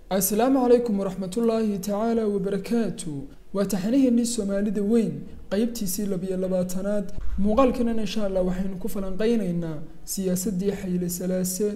asalaamu calaykum waraxmatullaahi tacaala wabarakaatu waa taxaniheenii soomaalida weyn qeybtiisii labiyo labaatanaad muuqaalkanan insha allah waxaynu ku falanqeynaynaa siyaasadii xayle salaase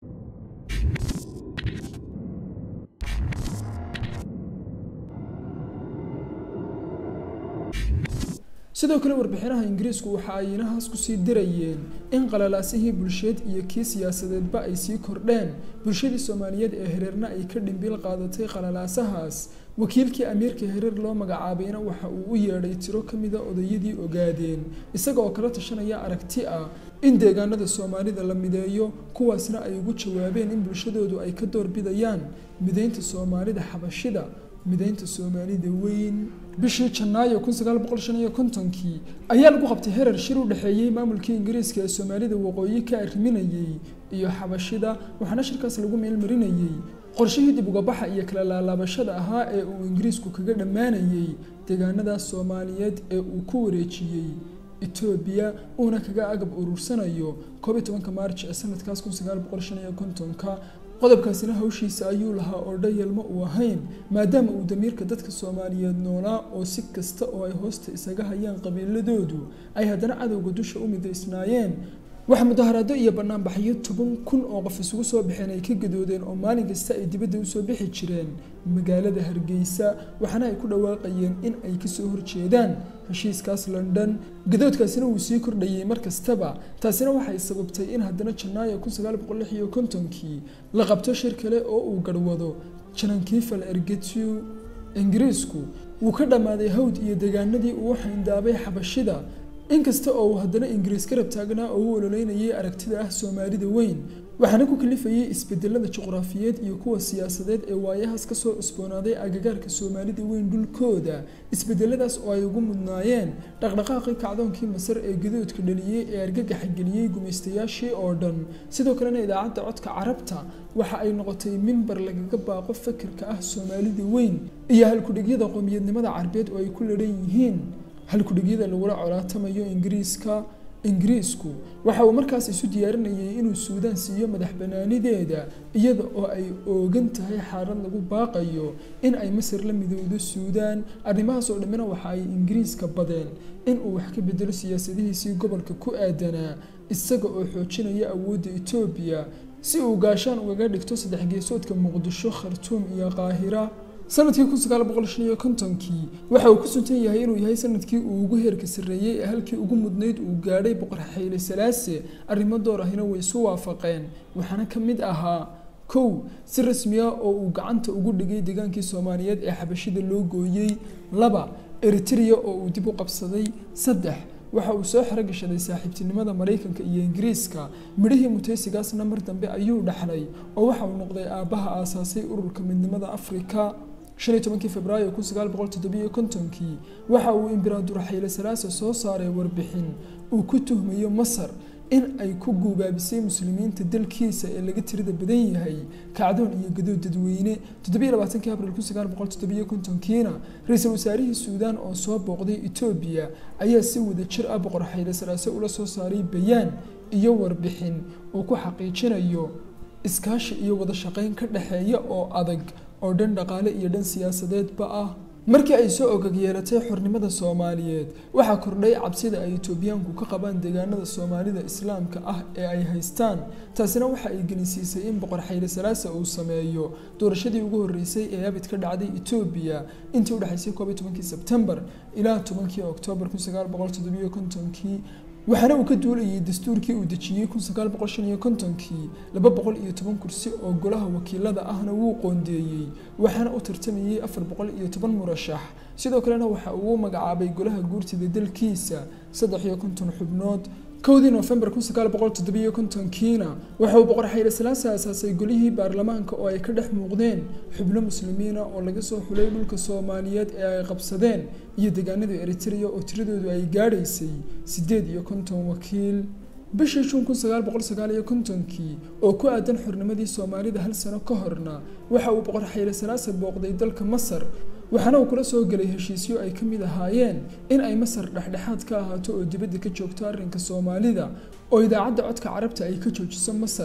sidoo kale warbixinaha ingiriisku waxa ay inahaas kusii dirayeen in qalalaasihii bulsheed iyo kii siyaasadeedba ay sii kordheen bulshadii soomaaliyeed ee hereerna ay ka dhimbiil qaadatay qalalaasahaas wakiilkii amiirka hereer loo magacaabayna waxa uu u yeedhay tiro ka mida odayadii ogaadeen isaga oo kala tashanaya aragti ah in deegaanada soomaalida la mideeyo kuwaasna ay ugu jawaabeen in bulshadoodu ay ka doorbidayaan mideynta soomaalida xabashida mideynta soomaalida weyn bishii janaayo kun sagaal boqol shan iyo kontonkii ayaa lagu qabtay herer shir u dhexeeyey maamulkii ingiriiska ee soomaalida waqooyi ka arriminayey iyo xabashida waxaana shirkaas lagu meelmarinayey qorshihii dib ugabaxa iyo kala laalaabashada ahaa ee uu ingiriisku kaga dhammaanayey deegaanadaas soomaaliyeed ee uu ku wareejiyey etoobiya uuna kaga agab urursanayo koob iyo tobanka maarj ee sanadkaas kun sagaal boqol shan iyo kontonka qodobkaasina hawshiisa ayuu lahaa oo dhayalma uu ahayn maadaama uu damiirka dadka soomaaliyeed noolaa oo si kasta oo ay hoosta isaga hayaan qabiiladoodu ay haddana cadowga dusha u midaysnaayeen waxa mudaharaado iyo banaanbaxyo toban kun oo qof isugu soo baxeen ay ka gadoodeen oo maalin kasta ay dibadda usoo bixi jireen magaalada hargeysa waxaana ay ku dhawaaqayeen in ay kasoo horjeedaan heshiiskaas london gadoodkaasina wuu sii kordhayey mar kastaba taasina waxay sababtay in haddana janaayo kun sagaal boqol lix iyo kontonkii la qabto shir kale oo uu garhwado janankiifal ergetu ingiriisku wuu ka dhammaaday hawd iyo deegaanadii uu xayndaabay xabashida inkasta oo uu haddana ingiriis garab taagnaa oo u ololeynayay aragtida ah soomaalida weyn waxaana ku kalifayay isbedelada juqraafiyeed iyo kuwa siyaasadeed ee waayahaas kasoo cusboonaaday agagaarka soomaalida weyn dhulkooda isbedeladaas oo ay ugu mudnaayeen dhaqdhaqaaqii kacdoonkii masar ee gadoodka dhaliyey ee argagaxa geliyey gumaystayaashii oo dhan sidoo kalena idaacadda codka carabta waxa ay noqotay mimbar lagaga baaqo fakirka ah soomaalida weyn iyo halkudhigyada qoomiyadnimada carbeed oo ay ku ladhan yihiin halkudhigyada lagula colaatamayo ingiriiska ingiriisku waxa uu markaas isu diyaarinayay inuu suudaan siiyo madax banaanideeda iyada oo ay oogan tahay xaalad lagu baaqayo in ay masar la midowdo suudaan arrimahaas oo dhammina waxa ay ingiriiska badeen in uu wax ka bedelo siyaasadihiisii gobolka ku aadanaa isaga oo xoojinaya awoodda etoobiya si uu gaashaan ugaga dhigto saddex geesoodka muqdisho khartuum iyo qaahira sanadkii kun sagaal boqol shan iyo kontonkii waxa uu ku suntan yahay inuu yahay sanadkii uu ugu heerka sarreeyey ee halkii ugu mudnayd uu gaadhay boqor xayle salaase arrimo door ahina way isu waafaqeen waxaana ka mid ahaa kow si rasmiya oo uu gacanta ugu dhigay deegaankii soomaaliyeed ee xabashida loo gooyey laba eritrea oo uu dib u qabsaday saddex waxa uu soo xerogashaday saaxiibtinimada maraykanka iyo ingiriiska midhihii mutaysigaasna mar dambe ayuu dhaxlay oo waxa uu noqday aabbaha aasaasay ururka midnimada afrika shan iyo tobankii februaayo kun sagaal boqol toddobiyo kontonkii waxa uu imberaador xayle salaase soo saaray warbixin uu ku tuhmayo masar in ay ku guubaabisay muslimiinta dalkiisa ee laga tirada badan yahay kacdoon iyo gadood dadweyne toddobiyo labaatankii abril kun sagaal boqol toddobiyo kontonkiina ra-iisul wasaarihii suudaan oo soo booqday etoobiya ayaa si wada jir ah boqor xayle salaase ula soo saaray bayaan iyo warbixin uu ku xaqiijinayo iskaashi iyo wada shaqayn ka dhexeeya oo adag oo dhan dhaqaale iyo dhan siyaasadeedba ah markii ay soo ogag yeelatay xornimada soomaaliyeed waxaa kordhay cabsida ay etoobiyaanku ka qabaan deegaanada soomaalida islaamka ah ee ay haystaan taasina waxa ay gelinsiisay in boqor xayle salaase uu sameeyo doorashadii ugu horreysay ee abid ka dhacday etoobiya intii udhexaysay koob iyo tobankii sebtembar ilaa tobankii oktoobar kun sagaal boqol toddobiyo kontonkii waxaana uu ka duulayay dastuurkii uu dejiyey kun sagaal boqol shan iyo kontonkii laba boqol iyo toban kursi oo golaha wakiilada ahna wuu qoondeeyey waxaana u tartamayey afar boqol iyo toban murashax sidoo kalena waxa uu u magacaabay golaha guurtida dalkiisa saddex iyo konton xubnood kowdii noofembar kun sagaal boqol toddobiyo kontonkiina waxa uu boqor xayle salaase aasaasay golihii baarlamaanka oo ay ka dhex muuqdeen xubno muslimiina oo laga soo xulay dhulka soomaaliyeed ee ay qabsadeen iyo deegaanada eritrea oo tiradoodu ay gaadhaysay siddeed iyo konton wakiil bishii juun kun sagaal boqol sagaal iyo kontonkii oo ku aadan xornimadii soomaalida hal sano ka horna waxa uu boqor xayle salaase booqday dalka masar waxaana uu kula soo gelay heshiisyo ay ka mid ahaayeen in ay masar dhexdhexaad ka ahaato oo dibadda ka joogto arrinka soomaalida oo idaacadda codka carabta ay ka joojiso masar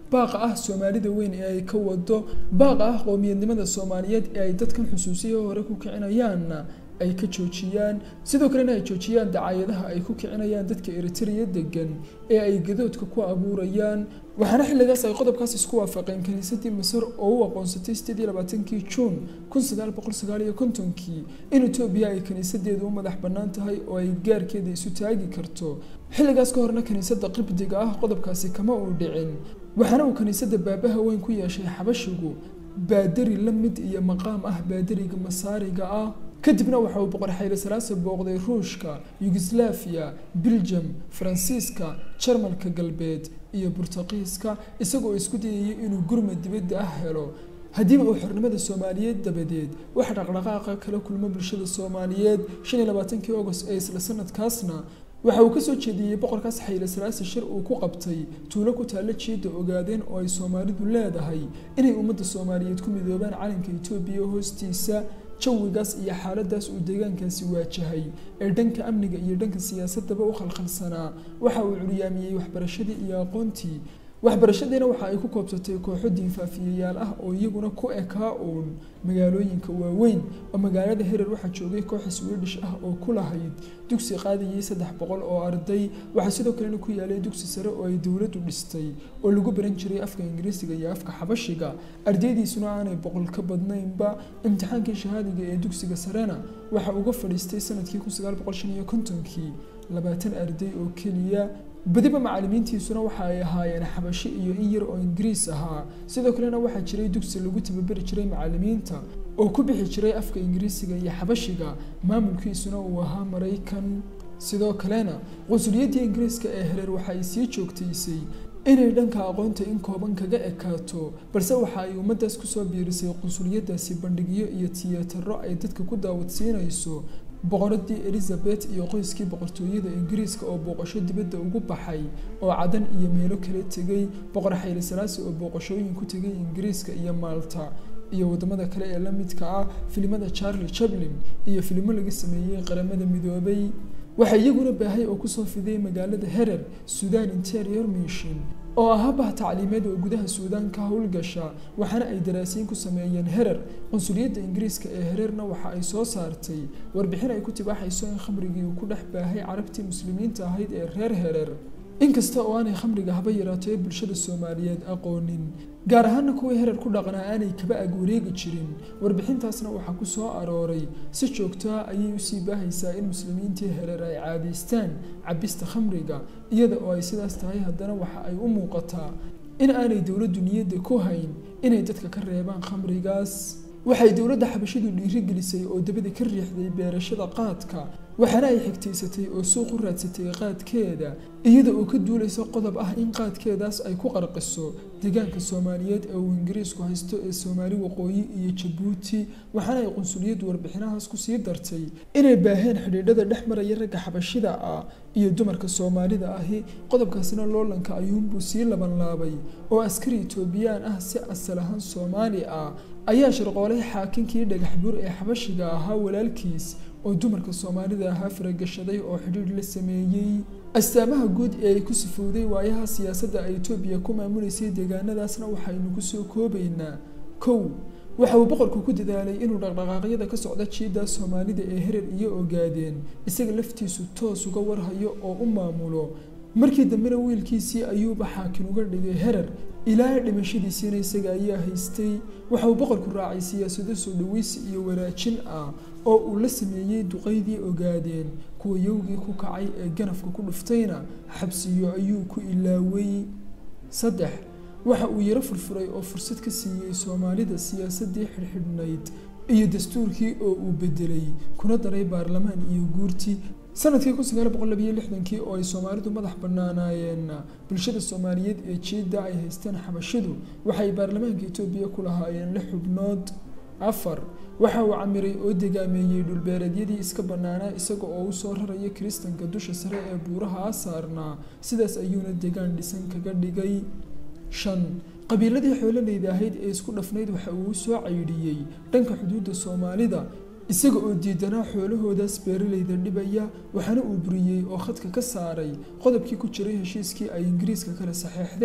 baaqa ah soomaalida weyn ee ay ka wado baaqa ah qowmiyadnimada soomaaliyeed ee ay dadkan xusuusiya hore ku kicinayaanna ay ka joojiyaan sidoo kalena ay joojiyaan dacaayadaha ay ku kicinayaan dadka eritrea degan ee ay gadoodka ku abuurayaan waxaana xilligaas ay qodobkaas isku waafaqeen kiniisadii masar oo u aqoonsatay sideed iyo labaatankii juun kun sagaal boqol sagaal iyo kontonkii in etoobiya ay kiniisadeedu u madax bannaan tahay oo ay gaarkeeda isu taagi karto xilligaas ka horna kiniisadda qibdiga ah qodobkaasi kama uu dhicin waxaana uu kiniisadda baabaha weyn ku yeeshay xabashigu baadari la mid iyo maqaam ah baadariga masaariga ah kadibna waxa uu boqor xayli salaasa booqday ruushka yugoslaafiya biljam faransiiska jarmalka galbeed iyo burtuqiiska isagoo isku dayayay inuu gurmad dibadda ah helo haddiiba uu xornimada soomaaliyeed dabadeed waxa dhaqdhaqaaqa kala kulmo bulshada soomaaliyeed shan iyo labaatankii agost ee isla sanadkaasna waxa uu kasoo jeediyey boqorkaas xayli salaasa shir uu ku qabtay tuulo ku taalla jiidda ogaadeen oo ay soomaalidu leedahay inay ummadda soomaaliyeed ku midoobaan calanka etoobiya hoostiisa jawigaas iyo xaaladaas uu deegaankaasi waajahay ee dhanka amniga iyo dhanka siyaasadaba u khalkhalsanaa waxa uu curyaamiyey waxbarashadii iyo aqoontii waxbarashadiina waxa ay ku koobsatay kooxo diinfaafiyayaal ah oo iyaguna ku ekaa uun magaalooyinka waaweyn oo magaalada herer waxaa joogay koox swedish ah oo ku lahayd dugsi qaadayay saddex boqol oo arday waxaa sidoo kalena ku yaalay dugsi sare oo ay dowladdu dhistay oo lagu baran jiray afka ingiriisiga iyo afka xabashiga ardaydiisuna aanay boqol ka badnaynba imtixaankii shahaadiga ee dugsiga sarena waxa uga fadhiistay sanadkii kun sagaal boqol shan iyo kontonkii labaatan arday oo keliya badiba macalimiintiisuna waxa ay ahaayeen xabashi iyo in yar oo ingiriis ahaa sidoo kalena waxaa jiray dugsi lagu tababari jiray macalimiinta oo ku bixi jiray afka ingiriisiga iyo xabashiga maamulkiisuna uu ahaa maraykan sidoo kalena qunsuliyaddii ingiriiska ee hereer waxa ay sii joogtaysay inay dhanka aqoonta in kooban kaga ekaato balse waxa ay ummaddaas kusoo biirisay qunsuliyadaasi bandhigyo iyo tiyataro ay dadka ku daawadsiinayso boqoradii elizabeth iyo qoyskii boqortooyada ingiriiska oo booqasho dibadda ugu baxay oo cadan iyo meelo kala tegay boqor xayli salaasi oo booqashooyin ku tegay ingiriiska iyo maalta iyo wadamada kale ee la midka ah filimada charlie chaplin iyo filimo laga sameeyey qaramada midoobay waxaa iyaguna baahay oo kusoo fiday magaalada herer sudan interior mission oo ahaa bah tacliimeed oo gudaha suudaan ka howlgasha waxaana ay daraasiin ku sameeyeen herer qunsuliyadda ingiriiska ee hererna waxa ay soo saartay warbixin ay ku tibaaxayso in khamrigii uu ku dhex baahay carabtii muslimiinta ahayd ee reer herer inkasta oo aanay khamriga haba yaraato ee bulshada soomaaliyeed aqoonin gaar ahaana kuwii herer ku dhaqnaa aanay kaba ag wareegi jirin warbixintaasna waxaa ku soo arooray si joogtoa ayay usii baahaysaa in muslimiintii herer ay caadaystaan cabista khamriga iyada oo ay sidaas tahay haddana waxa ay u muuqataa in aanay dowladdu niyadda ku hayn inay dadka ka reebaan khamrigaas waxay dowladda xabashidu dhiirigelisay oo dabada ka riixday beerashada qaadka waxaana ay xigtaysatay oo suuq u raadsatay qaadkeeda iyada oo ka duulaysa qodob ah in qaadkeedaas ay ku qarqiso deegaanka soomaaliyeed ee uu ingiriisku haysto ee soomaali waqooyi iyo jabuuti waxaana ay qunsuliyaddu warbixinahaas kusii dartay inay baaheen xidhiidhada dhex maraya ragga xabashida ah iyo dumarka soomaalida ahi qodobkaasina loolanka ayuunbuu sii labanlaabay oo askari etoobiyaan ah si asal ahaan soomaali ah ayaa sharqoolay xaakinkii dhagax buur ee xabashiga ahaa walaalkiis oo dumarka soomaalida ahaa faragashaday oo xidhiidh la sameeyey astaamaha guud ee ay ku sifowday waayaha siyaasadda ay etoobiya ku maamuleysay deegaanadaasna waxaynu kusoo koobaynaa kow waxa uu boqorku ku dadaalay inuu dhaqdhaqaaqyada ka socda jiidda soomaalida ee herer iyo ogaadeen isaga laftiisu toos uga warhayo oo u maamulo markii dambena wiilkiisii ayuuba xaakin uga dhigay herer ilaa dhimashadiisiina isaga ayaa haystay waxa uu boqorku raacay siyaasado soo dhaweysi iyo wanaajin ah oo uu la sameeyey duqaydii ogaadeen kuwa yowgii ku kacay ee ganafka ku dhuftayna xabsiyo ayuu ku ilaaway saddex waxa uu yaro furfuray oo fursad ka siiyey soomaalida siyaasadii xidhxidhnayd iyo dastuurkii oo uu bedelay kuna daray baarlamaan iyo guurti sanadkii kun sagaal boqol labiyo lixdankii oo ay soomaalidu madax bannaanaayeen bulshada soomaaliyeed ee jiidda ay haysteen xabashidu waxay baarlamaanka etoobiya ku lahaayeen lix xubnood afar waxa uu camiray oo degaameeyey dhulbeereedyadii iska bannaanaa isaga oo u soo raraya kiristanka dusha sare ee buuraha saarnaa sidaas ayuuna degaan dhisan kaga dhigay shan qabiiladii xoololeyda ahayd ee isku dhafnayd waxa uu u soo caydhiyey dhanka xuduudda soomaalida isaga oo diidanaa xoolahoodaas beeraleyda dhibaya waxaana uu buriyey oo khadka ka saaray qodobkii ku jiray heshiiskii ay ingiriiska kala saxeexdeen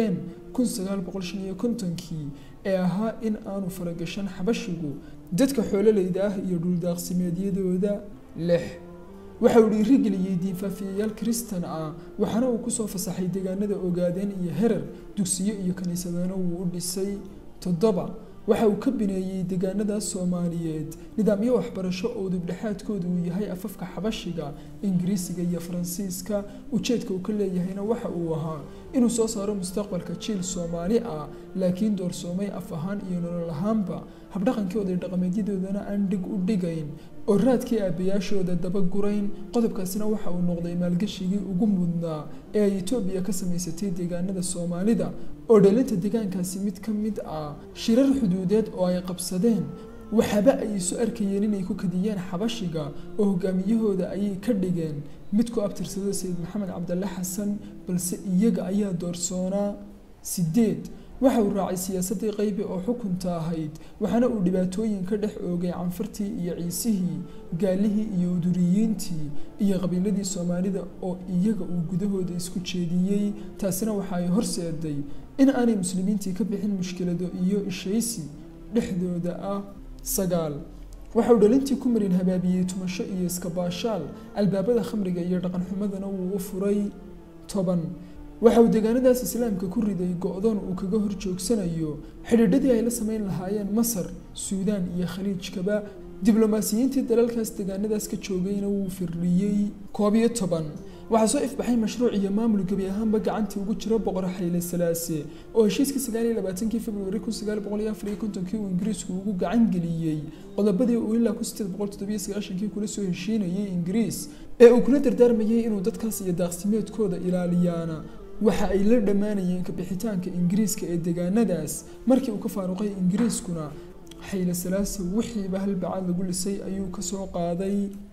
kun sagaal boqol shan iyo kontonkii ee ahaa in aanu faragashan xabashigu dadka xoololeyda ah iyo dhuldaaqsimeedyadooda lix waxa uu dhiirigeliyey diinfaafiyayaal kristan ah waxaana uu kusoo fasaxay deegaanada ogaadeen iyo herar dugsiyo iyo kiniisadana wuu u dhisay toddoba waxa uu ka bineeyey deegaanadaas soomaaliyeed nidaamyo waxbarasho oo dibdhexaadkooda uu yahay afafka xabashiga ingiriisiga iyo faransiiska ujeedka uu ka leeyahayna waxa uu ahaa inuu soo saaro mustaqbalka jiil soomaali ah laakiin doorsoomay af ahaan iyo nolol ahaanba habdhaqankooda dhaqameedyadoodana aan dhig u dhigayn oo raadkii aabayaashooda dabagurayn qodobkaasina waxa uu noqday maalgashigii ugu mudnaa ee ay etoobiya ka samaysatay deegaanada soomaalida oo dhalinta deegaankaasi mid ka mid ah shirar xuduudeed oo ay qabsadeen waxaaba ay isu arkayeen inay ku kadiyeen xabashiga oo hogaamiyahooda ayay ka dhigeen mid ku abtirsada sayid maxamed cabdalle xasan balse iyaga ayaa doorsoonaa sideed waxa uu raacay siyaasadii qaybi oo xukunta ahayd waxaana uu dhibaatooyin ka dhex oogay canfartii iyo ciisihii gaalihii iyo uduriyiintii iyo qabiiladii soomaalida oo iyaga uu gudahooda isku jeediyey taasina waxa ay horseeday in aanay muslimiintii ka bixin mushkilado iyo ishaysi dhexdooda ah sagaal waxa uu dhalintii ku marin habaabiyey tumasho iyo iskabaashaal albaabada khamriga iyo dhaqanxumadana wuu u furay toban waxa uu deegaanadaas islaamka ku riday go-doon uu kaga hor joogsanayo xidhiidhadii ay la samayn lahaayeen masar suudaan iyo khaliijkaba diblomaasiyiintii dalalkaas deegaanadaas ka joogayna wuu firdhiyey koob iyo toban waxaa soo ifbaxay mashruuc iyo maamul gebi ahaanba gacantii ugu jiro boqor xayle salaase oo heshiiskii sagaal iyo labaatankii februari kun sagaal boqol iyo afar iyo kontonkii uu ingiriisku ugu gacan geliyey qodobadii uu ilaa kun sideed boqol toddobiyo sagaashankii kula soo heshiinayay ingiriis ee uu kula dardaarmayay inuu dadkaas iyo daaqsimeedkooda ilaaliyaana waxa ay la dhammaanayeen kabixitaanka ingiriiska ee deegaanadaas markii uu ka faaruqay ingiriiskuna xayle salaase wixiiba halbacaad lagu lisay ayuu kasoo qaaday